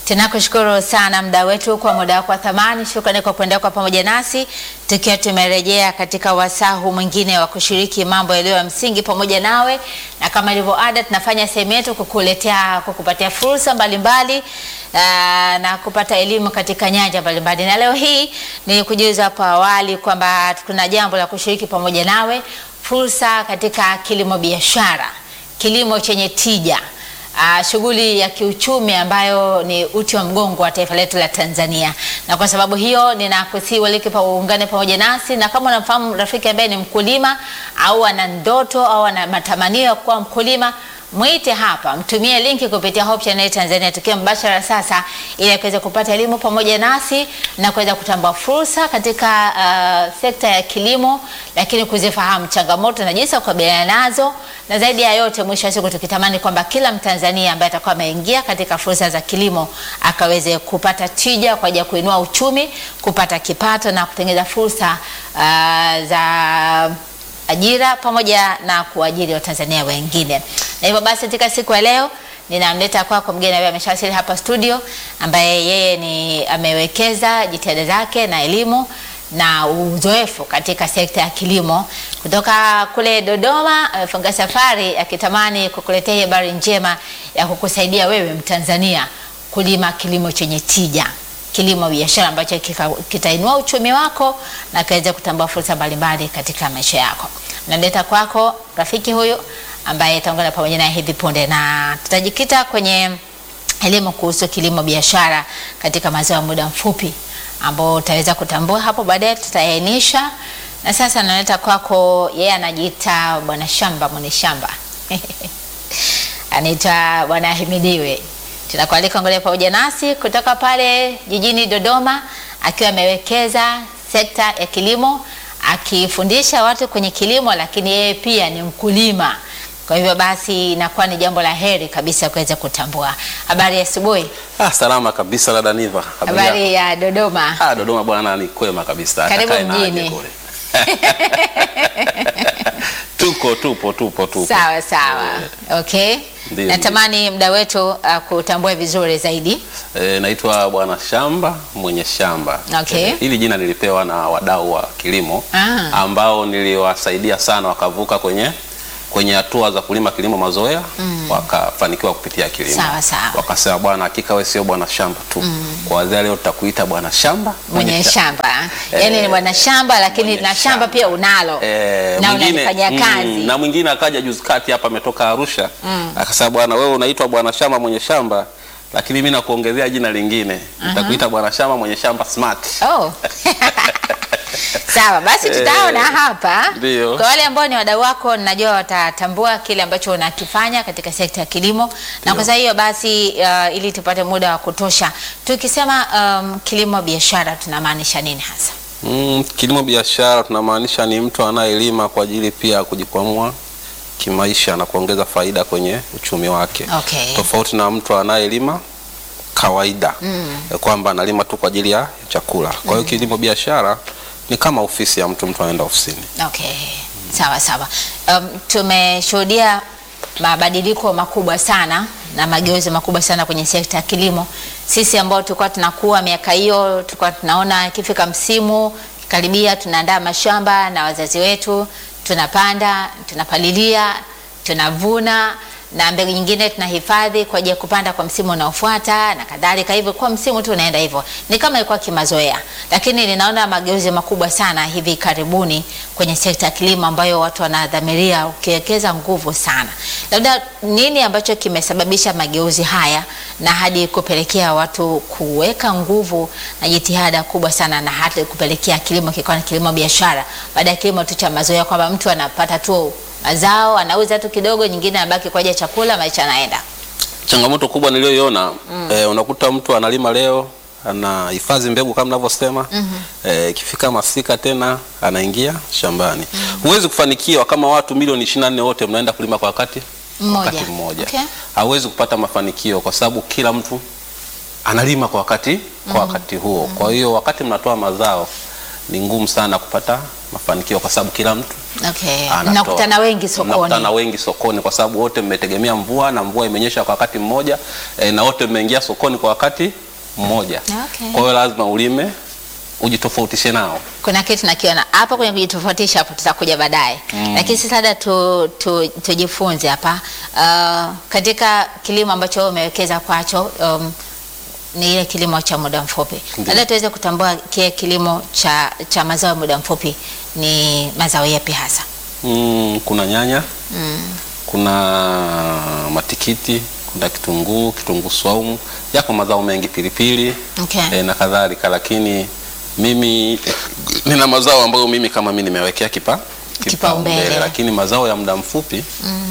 Tunakushukuru sana mda wetu kwa muda wako wa thamani. Shukrani kwa kuendelea kwa pamoja nasi tukiwa tumerejea katika wasahu mwingine wa kushiriki mambo yaliyo ya msingi pamoja nawe, na kama ilivyo ada, tunafanya sehemu yetu kukuletea kukupatia fursa mbalimbali aa, na kupata elimu katika nyanja mbalimbali, na leo hii nilikujuza hapo awali kwamba tuna jambo la kushiriki pamoja nawe, fursa katika kilimo biashara, kilimo chenye tija Uh, shughuli ya kiuchumi ambayo ni uti wa mgongo wa taifa letu la Tanzania, na kwa sababu hiyo ninakusihi walike pa uungane pamoja nasi, na kama unamfahamu rafiki ambaye ni mkulima au ana ndoto au ana matamanio ya kuwa mkulima mwite hapa, mtumie linki kupitia Hope Channel Tanzania tukiwa mbashara sasa, ili akaweza kupata elimu pamoja nasi na kuweza kutambua fursa katika uh, sekta ya kilimo, lakini kuzifahamu changamoto na jinsi ya kukabiliana nazo, na zaidi ya yote, mwisho wa siku tukitamani kwamba kila Mtanzania ambaye atakuwa ameingia katika fursa za kilimo akaweze kupata tija kwa ajili ya kuinua uchumi, kupata kipato na kutengeneza fursa uh, za ajira pamoja na kuajiri Watanzania wengine. Na hivyo basi katika siku ya leo ninamleta kwako mgeni ambaye ameshawasili hapa studio, ambaye yeye ni amewekeza jitihada zake na elimu na uzoefu katika sekta ya kilimo kutoka kule Dodoma. Amefunga safari akitamani kukuletea habari njema ya kukusaidia wewe Mtanzania kulima kilimo chenye tija kilimo biashara ambacho kitainua uchumi wako na kaweza kutambua fursa mbalimbali katika maisha yako. Naleta kwako rafiki huyu ambaye ataungana pamoja naye hivi punde, na tutajikita kwenye elimu kuhusu kilimo biashara katika mazao ya muda mfupi ambao utaweza kutambua hapo baadaye, tutaainisha. Na sasa naleta kwako, yeye anajiita bwana shamba, mwenye shamba anaitwa bwana Ahimidiwe tunakualika ngoja pamoja nasi kutoka pale jijini Dodoma, akiwa amewekeza sekta ya kilimo, akifundisha watu kwenye kilimo, lakini yeye pia ni mkulima. Kwa hivyo basi inakuwa ni jambo la heri kabisa kuweza kutambua. Habari ya asubuhi. Ah, salama kabisa dada Niva. Habari ya Dodoma. Ah, Dodoma bwana ni kwema kabisa. Karibu Atakaye na aje mjini. kule. Tuko tupo tupo tupo. Sawa sawa, okay. Ndiyo, Natamani muda wetu uh, kutambua vizuri zaidi. E, naitwa bwana shamba mwenye shamba. Okay. Eh, hili jina nilipewa na wadau wa kilimo Ah. ambao niliwasaidia sana wakavuka kwenye kwenye hatua za kulima kilimo mazoea wakafanikiwa kupitia kilimo. Sawa, sawa. Wakasema bwana, hakika wewe sio bwana shamba tu. Kuanzia leo tutakuita bwana shamba Mwenye sha- shamba yaani ni bwana shamba, lakini mwenye na shamba shamba. pia unalo Eh, na mwingine- unalifanyia mm, kazi. na mwingine akaja juzi kati hapa ametoka Arusha akasema bwana, wewe unaitwa bwana shamba mwenye shamba, lakini mimi nakuongezea jina lingine nitakuita bwana shamba mwenye shamba smart. Oh. Sawa, basi tutaona hapa. Ndio. Kwa wale ambao ni wadau wako, najua watatambua kile ambacho unakifanya katika sekta ya kilimo, na kwa sababu hiyo basi, uh, ili tupate muda wa kutosha, tukisema um, kilimo biashara tunamaanisha nini hasa? Mm, kilimo biashara tunamaanisha ni mtu anayelima kwa ajili pia ya kujikwamua kimaisha na kuongeza faida kwenye uchumi wake. Okay. Tofauti na mtu anayelima kawaida ya kwamba analima tu kwa ajili ya chakula. Kwa hiyo kilimo biashara ni kama ofisi ya mtu, mtu anaenda ofisini. Okay, sawa sawa. Um, tumeshuhudia mabadiliko makubwa sana na mageuzi makubwa sana kwenye sekta ya kilimo. Sisi ambao tulikuwa tunakuwa miaka hiyo, tulikuwa tunaona ikifika msimu karibia, tunaandaa mashamba na wazazi wetu, tunapanda, tunapalilia, tunavuna na mbegu nyingine tunahifadhi kwa ajili ya kupanda kwa msimu unaofuata na kadhalika. Hivyo kwa msimu tu unaenda hivyo, ni kama ilikuwa kimazoea, lakini ninaona mageuzi makubwa sana hivi karibuni kwenye sekta ya kilimo ambayo watu wanadhamiria ukiwekeza nguvu sana. Labda nini ambacho kimesababisha mageuzi haya na hadi kupelekea watu kuweka nguvu na jitihada kubwa sana na hata kupelekea kilimo kikawa ni kilimo biashara baada ya kilimo tu cha mazoea, kwamba mtu anapata tu mazao anauza tu kidogo, nyingine anabaki kwa ajili ya chakula, maisha yanaenda. Changamoto kubwa niliyoiona eh, unakuta mtu analima leo anahifadhi mbegu kama ninavyosema eh, ikifika masika tena anaingia shambani. Huwezi kufanikiwa kama watu milioni 24 wote mnaenda kulima kwa wakati Mmoja. wakati mmoja. Okay. Hauwezi kupata mafanikio kwa sababu kila mtu analima kwa wakati kwa wakati huo. Kwa hiyo wakati mnatoa mazao ni ngumu sana kupata mafanikio kwa sababu kila mtu Okay. anatoa. Mnakutana wengi sokoni. Mnakutana wengi sokoni kwa sababu wote mmetegemea mvua na mvua imenyesha kwa wakati mmoja e, na wote mmeingia sokoni kwa wakati mmoja. Okay. Kwa hiyo lazima ulime ujitofautishe nao. Kuna kitu nakiona hapo kwenye kujitofautisha, hapo tutakuja baadaye lakini sasa labda tu, tu, tujifunze hapa uh, katika kilimo ambacho wewe umewekeza kwacho um, ni ile kilimo cha muda mfupi, Ndiyo. labda tuweze kutambua kile kilimo cha, cha mazao ya muda mfupi ni mazao yapi hasa? Mm, kuna nyanya kuna matikiti, kuna kitunguu, kitunguu swaumu, yako mazao mengi, pilipili Okay. e, na kadhalika, lakini mimi nina mazao ambayo mimi kama mimi nimewekea kipa Kipaumbele. lakini mazao ya muda mfupi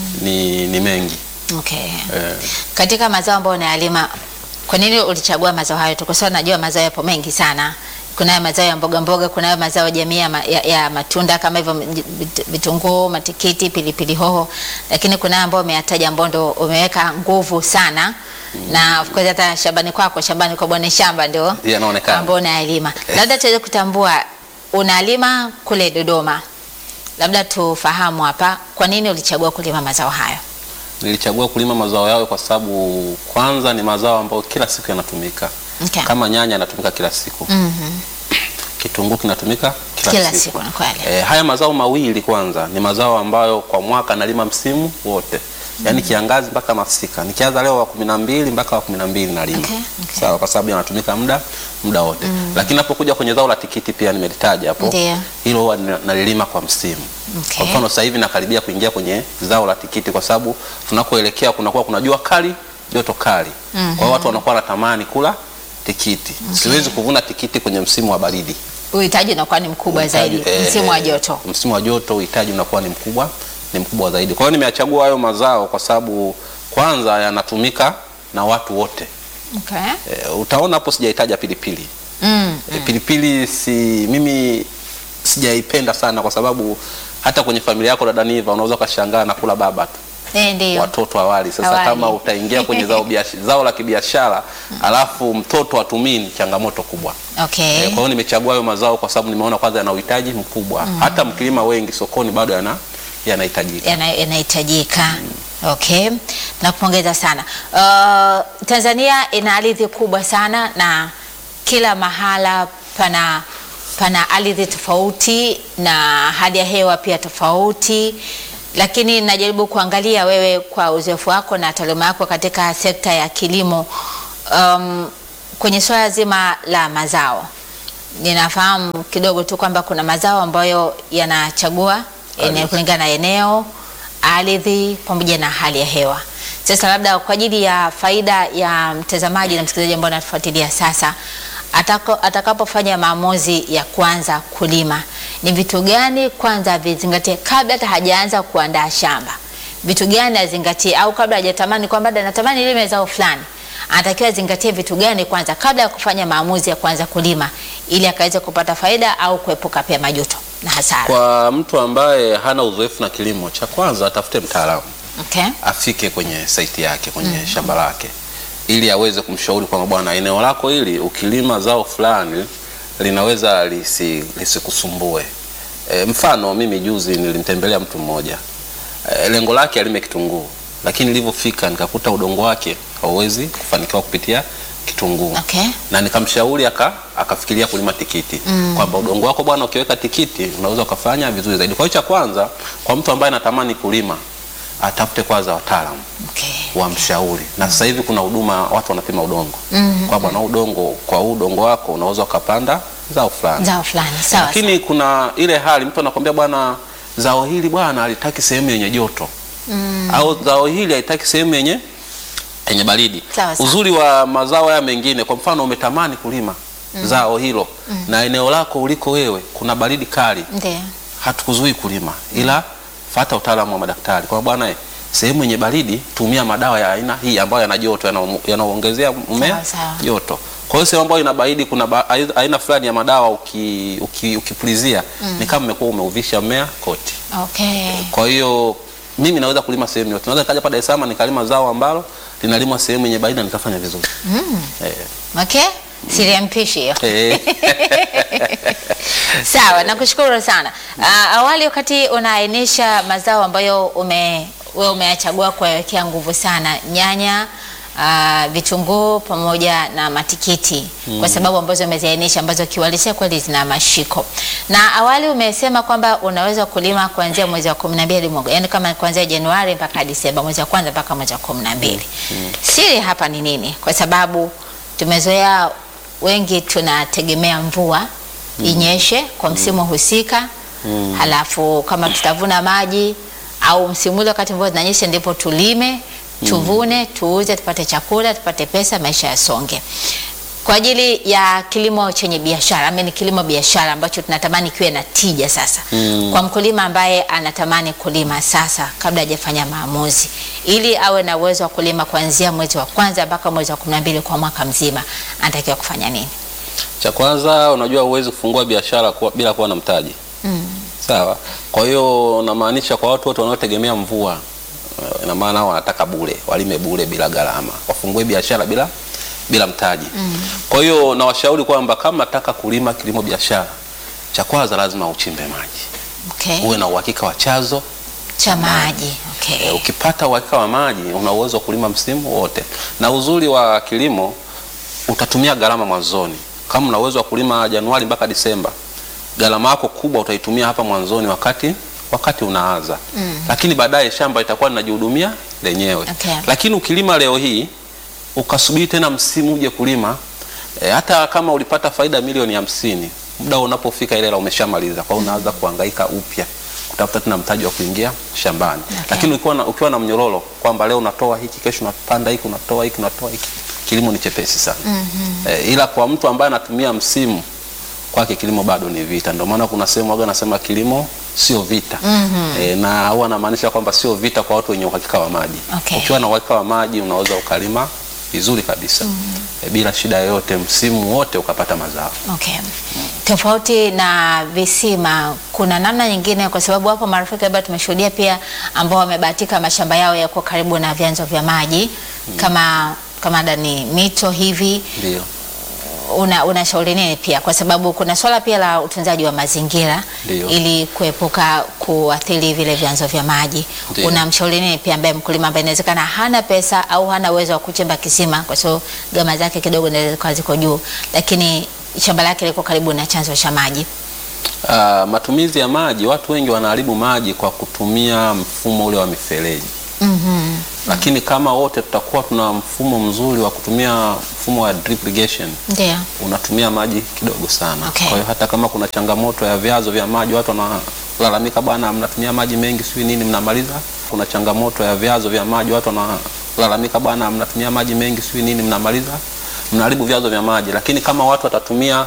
ni, ni mengi Okay. e, Katika mazao ambayo unayalima, kwa nini ulichagua mazao hayo tu? Kwa sababu najua mazao yapo mengi sana. Kunayo mazao ya mboga mboga, kunayo mazao jamii ya, ma- ya, ya matunda kama hivyo vit- vitunguu, matikiti, pilipili hoho, lakini kunayo ambayo umeyataja ambao ndo umeweka nguvu sana na of course hata shambani kwako, shambani kwa bwana shamba ndio yanaonekana ambao unayalima. Labda tuweze kutambua unalima kule Dodoma, labda tufahamu hapa, kwa nini ulichagua kulima mazao hayo? Nilichagua kulima mazao yao kwa sababu kwanza ni mazao ambayo kila siku yanatumika. Okay. Kama nyanya yanatumika kila siku, Mhm. kitunguu kinatumika kila, Kila siku. siku, ni kweli. E, haya mazao mawili kwanza ni mazao ambayo kwa mwaka nalima msimu wote, yaani kiangazi mpaka masika. Nikianza leo wa kumi na mbili mpaka wa kumi na mbili nalima Okay, okay. sawa, kwa sababu yanatumika muda muda wote. Lakini napokuja kwenye zao la tikiti pia nimelitaja hapo, Ndiyo. hilo huwa nina- nalilima kwa msimu. Okay. Kwa mfano sasa hivi nakaribia kuingia kwenye zao la tikiti, kwa sababu tunakoelekea kunakuwa kuna jua kali, joto kali. Kwa hiyo watu wanakuwa wanatamani kula tikiti. Siwezi kuvuna tikiti kwenye msimu wa baridi. Uhitaji unakuwa ni mkubwa zaidi Uhitaji, eh, msimu wa eh, joto. Msimu wa joto uhitaji unakuwa ni mkubwa, ni mkubwa zaidi. Kwa hiyo nimeyachagua hayo mazao kwa sababu kwanza yanatumika na watu wote. Okay. E, utaona hapo sijaitaja pilipili. Mm. E, pilipili si mimi sijaipenda sana kwa sababu hata kwenye familia yako dada Niva unaweza ukashangaa na kula baba tu Eh, ndio. watoto awali. Sasa Awali. kama utaingia kwenye zao, biash- zao la kibiashara alafu mtoto atumii ni changamoto kubwa. Okay. Eh, Kwa hiyo nimechagua hayo mazao kwa sababu nimeona kwanza yana uhitaji mkubwa. Hata mkilima wengi sokoni bado yana yanahitajika. Yana- Yanahitajika. Okay. Nakupongeza sana. Uh, Tanzania ina ardhi kubwa sana na kila mahala pana pana ardhi tofauti na hali ya hewa pia tofauti, lakini najaribu kuangalia wewe kwa uzoefu wako na taaluma yako katika sekta ya kilimo um, kwenye swala zima la mazao ninafahamu kidogo tu kwamba kuna mazao ambayo yanachagua ene- Ardhi. kulingana na eneo, ardhi pamoja na hali ya hewa. Sasa labda kwa ajili ya faida ya mtazamaji na msikilizaji ambao anatufuatilia sasa, atako- atakapofanya maamuzi ya kuanza kulima, ni vitu gani kwanza vizingatie kabla hata hajaanza kuandaa shamba? Vitu gani azingatie, au kabla hajatamani kwamba "Dada, natamani nilime zao fulani anatakiwa azingatie vitu gani kwanza kabla ya kufanya maamuzi ya kuanza kulima ili akaweze kupata faida au kuepuka pia majuto na hasara. Kwa mtu ambaye hana uzoefu na kilimo, cha kwanza atafute mtaalamu Okay. afike kwenye saiti yake kwenye shamba lake ili aweze kumshauri kwamba bwana, eneo lako hili ukilima zao fulani linaweza lisi- lisikusumbue. E, mfano mimi juzi nilimtembelea mtu mmoja e, lengo lake alime kitunguu, lakini nilivyofika nikakuta udongo wake hauwezi kufanikiwa kupitia kitunguu Okay. na nikamshauri aka akafikiria kulima tikiti kwamba udongo wako bwana, ukiweka tikiti unaweza ukafanya vizuri zaidi. Kwa hiyo cha kwanza, kwa mtu ambaye anatamani kulima atafute kwanza wataalamu Okay. wamshauri. Na sasa hivi kuna huduma watu wanapima udongo kwa bwana, udongo kwa huu udongo wako unaweza ukapanda zao fulani, Zao fulani. Sawa. lakini kuna ile hali mtu anakwambia bwana, zao hili bwana halitaki sehemu yenye joto au zao hili halitaki sehemu yenye yenye baridi. Sawa, sawa. Uzuri wa mazao haya mengine, kwa mfano umetamani kulima zao hilo na eneo lako uliko wewe kuna baridi kali, Ndio. hatukuzui kulima, ila fata utaalamu wa madaktari kwa bwana eh, sehemu yenye baridi tumia madawa ya aina hii ambayo yana joto yana- yanaongezea mmea Sawa, sawa. joto. Kwa hiyo sehemu ambayo ina baridi kuna ba, ai- aina fulani ya madawa uki, uki, ukipulizia ni kama umekuwa umeuvisha mmea koti. Okay. Kwa hiyo mimi naweza kulima sehemu yote, naweza nikaja pa Dar es Salaam nikalima zao ambalo linalimwa sehemu yenye baridi na nikafanya vizuri Mm. eh. Okay. Siri ya mpishi hiyo. Eh. Sawa, nakushukuru sana. Ah, awali wakati unaainisha mazao ambayo ume wewe umeyachagua kuwawekea nguvu sana nyanya, ah, vitunguu pamoja na matikiti kwa sababu ambazo umeziainisha ambazo kiuhalisia kweli zina mashiko. Na awali umesema kwamba unaweza kulima kuanzia mwezi wa 12 mwaka, yaani kama kuanzia Januari mpaka Disemba, mwezi wa kwanza mpaka mwezi wa 12. Siri hapa ni nini? Kwa sababu tumezoea wengi tunategemea mvua inyeshe kwa msimu husika halafu kama tutavuna maji au msimu ule wakati mvua zinanyesha ndipo tulime tuvune tuuze tupate chakula tupate pesa maisha yasonge kwa ajili ya kilimo chenye biashara ama ni kilimo biashara ambacho tunatamani kiwe na tija sasa kwa mkulima ambaye anatamani kulima sasa kabla hajafanya maamuzi ili awe na uwezo wa kulima kuanzia mwezi wa kwanza mpaka mwezi wa kumi na mbili kwa mwaka mzima anatakiwa kufanya nini Cha kwanza unajua huwezi kufungua biashara kuwa, bila kuwa na mtaji. Sawa. Kwa hiyo namaanisha kwa watu wote wanaotegemea mvua eh, ina maana hao wanataka bure, walime bure bila gharama. Wafungue biashara bila bila mtaji. Kwa hiyo nawashauri kwamba kama nataka kulima kilimo biashara, cha kwanza lazima uchimbe maji. okay. Uwe na uhakika wa chanzo cha maji E, okay. ukipata uhakika wa maji una uwezo wa kulima msimu wote, na uzuri wa kilimo utatumia gharama mwanzoni. Kama una uwezo wa kulima Januari mpaka Disemba, gharama yako kubwa utaitumia hapa mwanzoni, wakati wakati unaanza lakini baadaye shamba itakuwa linajihudumia lenyewe. Okay. Lakini ukilima leo hii ukasubiri tena msimu uje kulima e, hata kama ulipata faida milioni hamsini muda unapofika ile hela umeshamaliza, kwa hiyo unaanza kuhangaika upya kutafuta tena mtaji wa kuingia shambani. Okay. Lakini ukiwa na, ukiwa na mnyororo kwamba leo unatoa hiki, kesho unapanda hiki, unatoa hiki, unatoa hiki, kilimo ni chepesi sana. E, ila kwa mtu ambaye anatumia msimu kwake kilimo bado ni vita. Ndio maana kuna sehemu waga nasema kilimo sio vita e, na huwa anamaanisha kwamba sio vita kwa watu wenye uhakika wa maji. Okay. Ukiwa na uhakika wa maji unaweza ukalima vizuri kabisa e, bila shida yoyote, msimu wote ukapata mazao. Okay. Tofauti na visima, kuna namna nyingine, kwa sababu hapo marafiki labda tumeshuhudia pia ambao wamebahatika mashamba yao yako karibu na vyanzo vya maji kama kama ndani mito hivi, Ndio. una unashauri nini pia, kwa sababu kuna swala pia la utunzaji wa mazingira Ndio. ili kuepuka kuathiri vile vyanzo vya maji. Ndio. Unamshauri nini pia ambaye mkulima ambaye inawezekana hana pesa au hana uwezo wa kuchimba kisima, kwa sababu gharama zake kidogo inaweza kuwa ziko juu, lakini shamba lake liko karibu na chanzo cha maji. Ah, matumizi ya maji, watu wengi wanaharibu maji kwa kutumia mfumo ule wa mifereji. Lakini kama wote tutakuwa tuna mfumo mzuri wa kutumia mfumo wa drip irrigation, Ndio. unatumia maji kidogo sana. Okay. Kwa hiyo hata kama kuna changamoto ya vyanzo vya maji, watu wanalalamika, bwana, mnatumia maji mengi, sijui nini, mnamaliza. Kuna changamoto ya vyanzo vya maji, watu wanalalamika, bwana, mnatumia maji mengi, sijui nini, mnamaliza, mnaharibu vyanzo vya maji. Lakini kama watu watatumia